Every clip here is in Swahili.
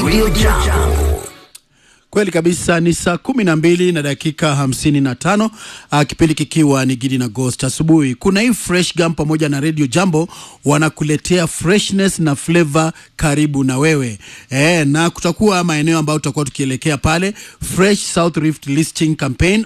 Radio Jambo. Kweli kabisa ni saa kumi na mbili na dakika hamsini na tano uh, kipindi kikiwa ni Gidi na Ghost asubuhi. Kuna hii Fresh Gum pamoja na Radio Jambo wanakuletea freshness na flavor karibu na wewe e, na kutakuwa maeneo ambayo tutakuwa tukielekea pale Fresh South Rift Listing Campaign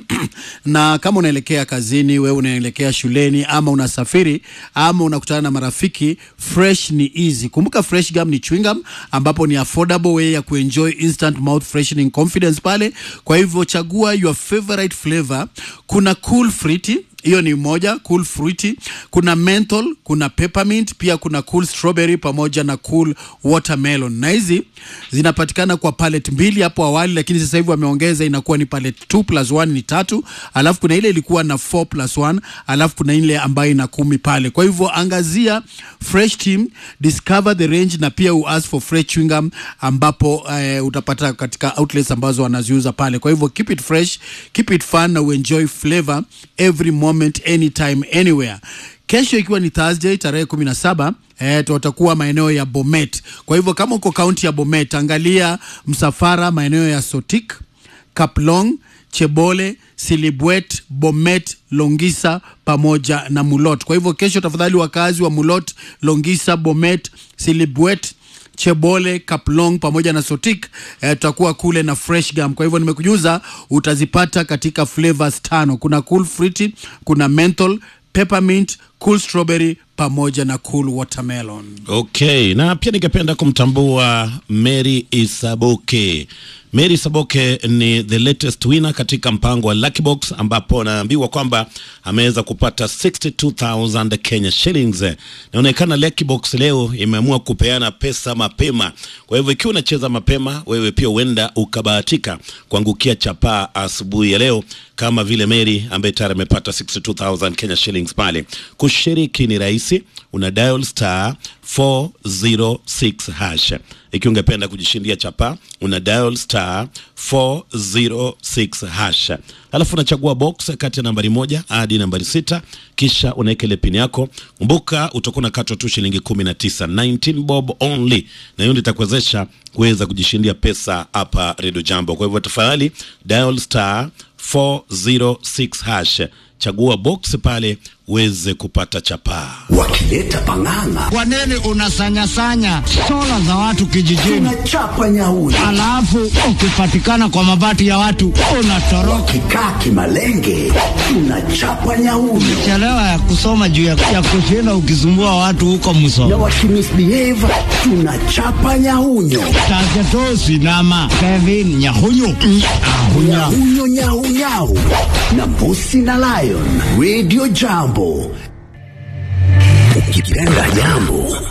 na kama unaelekea kazini, wewe unaelekea shuleni, ama unasafiri ama unakutana na marafiki, fresh ni easy. Kumbuka Fresh Gum ni chewing gum ambapo ni affordable way ya kuenjoy instant mouth freshening confidence pale. Kwa hivyo chagua your favorite flavor. Kuna cool fruity hiyo ni moja cool fruity, kuna menthol, kuna peppermint, pia kuna cool strawberry pamoja na cool watermelon, na hizi zinapatikana kwa palette mbili hapo awali, lakini sasa hivi wameongeza inakuwa ni palette 2 plus 1 ni tatu, alafu kuna ile ilikuwa na 4 plus 1, alafu kuna ile ambayo ina kumi pale. Kwa hivyo angazia fresh team, discover the range na pia uask for fresh chewing gum ambapo uh, utapata katika outlets ambazo wanaziuza pale. Kwa hivyo keep it fresh, keep it fun na uenjoy flavor every moment anytime anywhere. Kesho ikiwa ni Thursday tarehe kumi na saba eh, tutakuwa maeneo ya Bomet. Kwa hivyo kama uko kaunti ya Bomet, angalia msafara maeneo ya Sotik, Kaplong, Chebole, Silibwet, Bomet, Longisa pamoja na Mulot. Kwa hivyo kesho, tafadhali wakazi wa Mulot, Longisa, Bomet, Silibwet Chebole, Kaplong pamoja na Sotik eh, tutakuwa kule na fresh gum. Kwa hivyo nimekujuza, utazipata katika flavors tano. Kuna cool fruity, kuna menthol, peppermint, cool strawberry pamoja na cool watermelon. Okay, na pia ningependa kumtambua Mary Isaboke. Mary Isaboke ni the latest winner katika mpango wa Lucky Box ambapo naambiwa kwamba ameweza kupata 62000 Kenya shillings. Inaonekana Lucky Box leo imeamua kupeana pesa mapema. Kwa hivyo ikiwa unacheza mapema, wewe pia huenda ukabahatika kuangukia chapaa asubuhi ya leo kama vile Mary ambaye tayari amepata 62000 Kenya shillings pale. Kushiriki ni rahisi, una dial star 406 hash. Ikiwa ungependa kujishindia chapa, una dial star 406 hash, alafu unachagua box kati ya nambari moja hadi nambari sita, kisha unaweka ile pin yako. Kumbuka utakuwa unakatwa tu shilingi 19, 19 bob only, na hiyo ndio itakuwezesha kuweza kujishindia pesa hapa Radio Jambo. Kwa hivyo tafadhali dial star 406 hash, chagua box pale uweze kupata chapaa. Wakileta pang'ang'a, Kwa nini unasanyasanya sola za watu kijijini, tunachapa nyauri. alafu ukipatikana kwa mabati ya watu unatoroka? Kikaa kimalenge, tunachapa nyauri. Chelewa ya kusoma juu ya, ya kushinda ukisumbua watu huko Na msoma wakimisbehave, tunachapa nyaunyo. Tagetosi nama Kevin Nyahunyu Ahunya. Nyahunyo nyau nyau na mbusi na lion. Radio Jambo, ukipenda jambo